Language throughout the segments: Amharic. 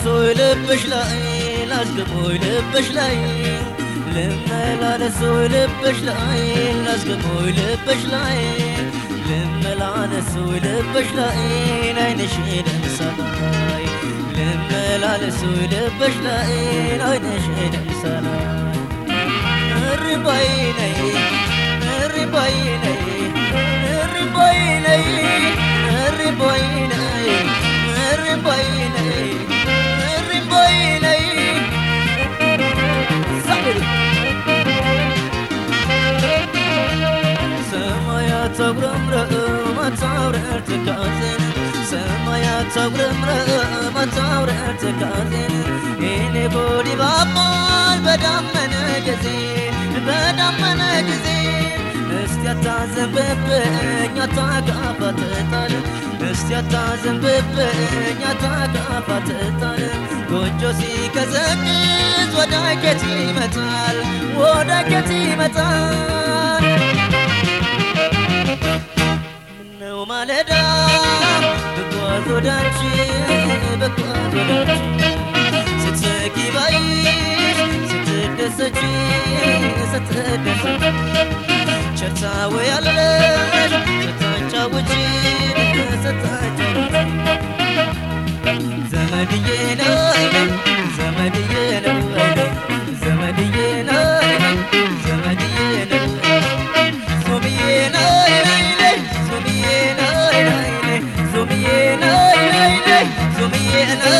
ልመላለሶይ ልብሽ ላይ ላስገቦይ ልብሽ ላይ ልመላለሶይ ልብሽ ላይ ላስገቦይ ልብሽ ላይ ልመላለሶይ ልብሽ ላይ አይንሽ ደምሳላይ ልመላለሶይ ልብሽ ላይ አይንሽ ደምሳላይ እርባይ ነይ እርባይ ነይ እርባይ ነይ እርባይ ነይ እርባይ ነይ እርባይ ነይ ሰማያት አጉረምረም አታውረር ትካዜን ሰማያት አጉረምረም አታውረር ትካዜን እኔ ጎዲ ባባል በዳመነ ጊዜ በዳመነ ጊዜ እስቲ አታዘንብብኝ አታጋፋትጣል እስቲ አታዘንብብኝ አታጋፋትጣል ጎጆ ሲቀዘቅዝ ወደ ኬት ይመጣል ወደ ኬት ይመጣል ምነው ማለዳ ብጓዝ ወዳንቺ ብጓዝ ወዳንቺ ስትስቂ ባይሽ ስትደሰቺ ስትደሰቺ ቸርታው ያለሽ ስታጫውቺ ስታጫውቺ ዘመድዬ ነው ዘመድዬ ነው ዘመድዬ ነው ዘመድዬ ነው ሱምዬ ነው ሱምዬ ነው ሱምዬ ነው ሱምዬ ነው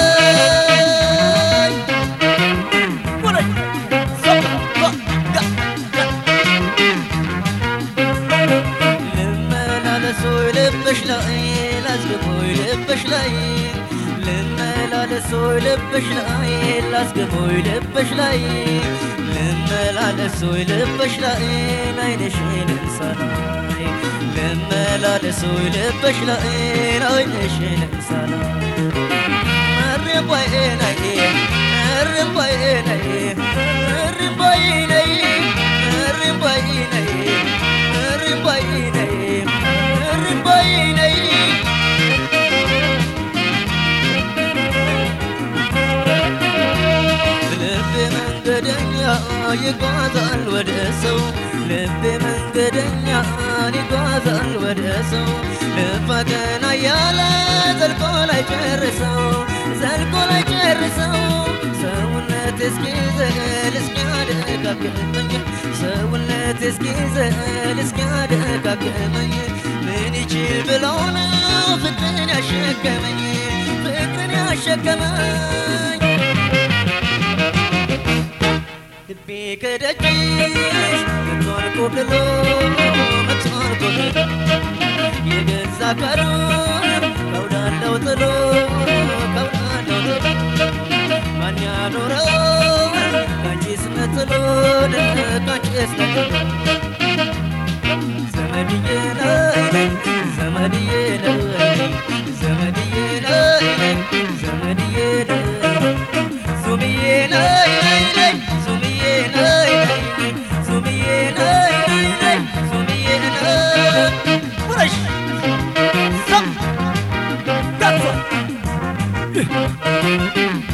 ልመላለሶይ ልብሽ ላይ ላስገቦይ ልብሽ ላይ ልመላለሶይ ልብሽ ላይ ላስገቦይ ልብሽ ላይ ልመላለሶይ ልብሽ ላይ አይንሽን እንሳላይ ልመላለሶይ ልብሽ ላይ አይንሽን እንሳላይ እርባይ ነይ እርባይ ነይ እርባይ ነይ እርባይ ነይ እርባይ ነይ እርባይ ነይ ልቤ መንገደኛ ይጓዛል ወደ ሰው ልቤ መንገደኛ ይጓዛል ወደ ሰው ልፋተና ያለ ዘልቆ ላይ ጨርሰው ዘልቆ ላይ ጨርሰው ሰውነት እስኪዘል እስኪያደጋግመኝ ሰውነት እስኪዘል እስኪያደጋግመኝ ምን ይችል ብለው ነው ፍቅርን ያሸከመኝ ፍቅርን ያሸከመኝ ልቤ ከደጅሽ መቷል ኮብልሎ መቷል ኮብልሎ የገዛ ቀሩን ከውዳለው ጥሎ ከውዳለው ጥሎ ማን ያኖረው ካንቺስ ነጥሎ ካንቺስ ነጥሎ ዘመድዬ ነይ ዘመድዬ ነይ ዘመድዬ ነይ ዘመድዬ ነይ ሱምዬ ነይ ነይ ሱምዬ ነይ ነይ ሱምዬ ነይ ነይ ሱምዬ ነይ ውረሽ ሰም ጋቷ